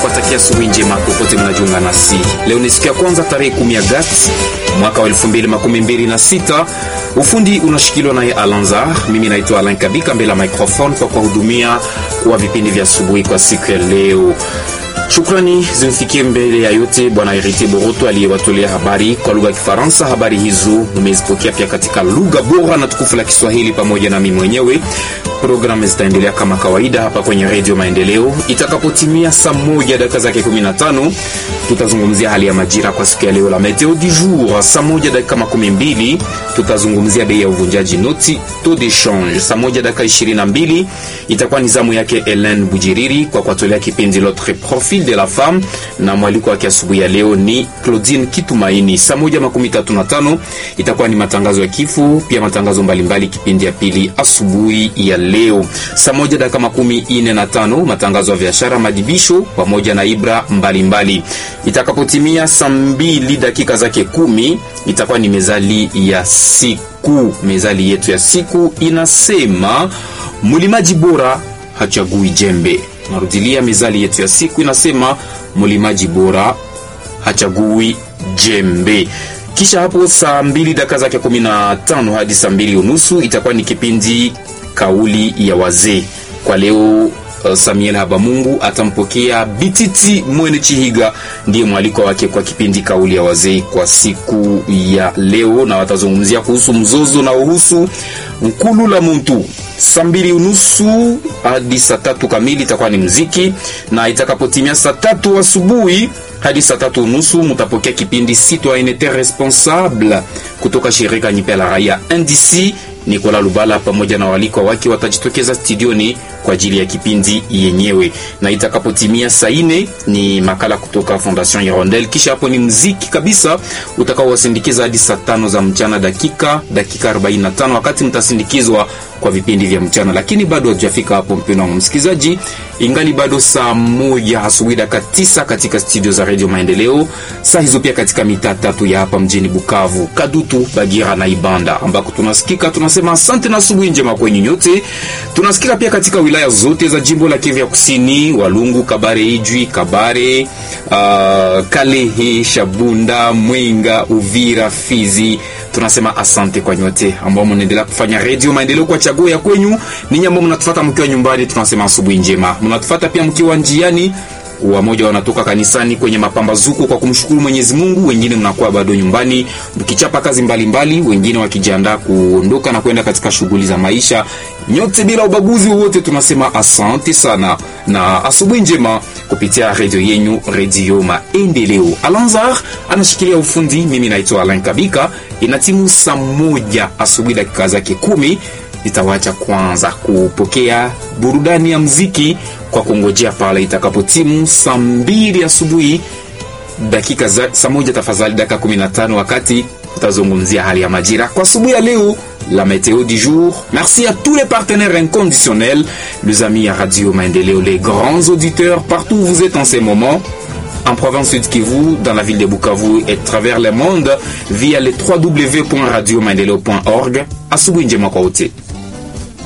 kuwatakia asubuhi njema popote mnajiunga nasi. Leo ni siku ya kwanza tarehe 10 Agosti mwaka wa 2026. Ufundi unashikiliwa naye Alanzar, mimi naitwa Alain Kabika mbele ya microphone kwa kuwahudumia kwa vipindi vya asubuhi kwa siku ya leo. Shukrani zimfikie mbele ya yote Bwana Herite Boroto aliyewatolea habari kwa lugha ya Kifaransa. Habari hizo mmezipokea pia katika lugha bora na tukufu la Kiswahili pamoja na mimi mwenyewe. Programu zitaendelea kama kawaida hapa kwenye Redio Maendeleo. Itakapotimia saa moja dakika zake 15 tutazungumzia hali ya majira kwa siku ya leo, la meteo du jour. Saa moja dakika makumi mbili tutazungumzia bei ya uvunjaji noti, taux de change. Saa moja dakika 22 itakuwa ni zamu yake Helen Bujiriri kwa kuwatolea kipindi L'autre profil de la femme, na mwaliko wake asubuhi ya leo ni Claudine Kitumaini. Saa moja makumi tatu na tano itakuwa ni matangazo ya kifo, pia matangazo mbalimbali, kipindi ya pili asubuhi ya leo. Saa moja dakika makumi ine na tano matangazo ya biashara, madibisho pamoja na ibra mbalimbali. Itakapotimia saa mbili dakika zake kumi itakuwa ni mezali ya siku. Mezali yetu ya siku inasema mlimaji bora hachagui jembe. Narudilia, mezali yetu ya siku inasema mlimaji bora hachagui jembe. Kisha hapo saa mbili dakika zake kumi na tano hadi saa mbili unusu itakuwa ni kipindi kauli ya wazee. Kwa leo uh, Samuel Habamungu atampokea Bititi Mwene Chihiga, ndiye mwaliko wake kwa kipindi kauli ya wazee kwa siku ya leo, na watazungumzia kuhusu mzozo na uhusu nkulu la muntu. Saa mbili unusu hadi saa tatu kamili itakuwa ni mziki, na itakapotimia saa tatu asubuhi hadi saa tatu unusu mutapokea kipindi Citoyenneté Responsable kutoka shirika nyipe la raia NDC. Nikola Lubala pamoja na walikwa wake watajitokeza studioni kwa ajili ya kipindi yenyewe, na itakapotimia saa ine ni makala kutoka Fondation Hirondelle. Kisha hapo ni mziki kabisa utakaowasindikiza hadi saa tano za mchana, dakika dakika 45 wakati mtasindikizwa kwa vipindi vya mchana. Lakini bado hatujafika hapo, mpendwa wa msikilizaji, ingali bado saa moja asubuhi dakika tisa katika studio za Radio Maendeleo, saa hizo pia katika mitaa tatu ya hapa mjini Bukavu, Kadutu, Bagira na Ibanda ambako tunasikika. Tunasema asante na asubuhi njema kwenyu nyote. Tunasikika pia katika wilaya zote za jimbo la Kivu ya Kusini, Walungu, Kabare, Ijwi, Kabare, uh, Kalehe, Shabunda, Mwenga, Uvira, Fizi. Tunasema asante kwa nyote ambao mnaendelea kufanya Radio Maendeleo kwa chaguo ya kwenyu. Ninyi ambao mnatufuata mkiwa nyumbani, tunasema asubuhi njema. Mnatufuata pia mkiwa njiani wamoja wanatoka kanisani kwenye mapambazuko kwa kumshukuru Mwenyezi Mungu, wengine mnakuwa bado nyumbani mkichapa kazi mbalimbali mbali, wengine wakijiandaa kuondoka na kwenda katika shughuli za maisha. Nyote bila ubaguzi wowote tunasema asante sana na asubuhi njema kupitia redio yenyu, Redio Maendeleo. Alanzar anashikilia ufundi, mimi naitwa Alain Kabika. Inatimu saa moja asubuhi dakika zake kumi nitawacha kwanza kupokea burudani ya mziki kwa kungojea pale itakapotimu saa mbili asubuhi dakika za saa moja tafadhali, dakika 15 wakati utazungumzia hali ya majira kwa asubuhi ya leo, la météo du jour. Merci à tous les partenaires inconditionnels, les amis à Radio Maendeleo, les grands auditeurs partout où vous êtes en ces moments en province Sud Kivu, dans la ville de Bukavu et travers le monde via le www.radiomaendeleo.org. Asubuhi njema kwa wote.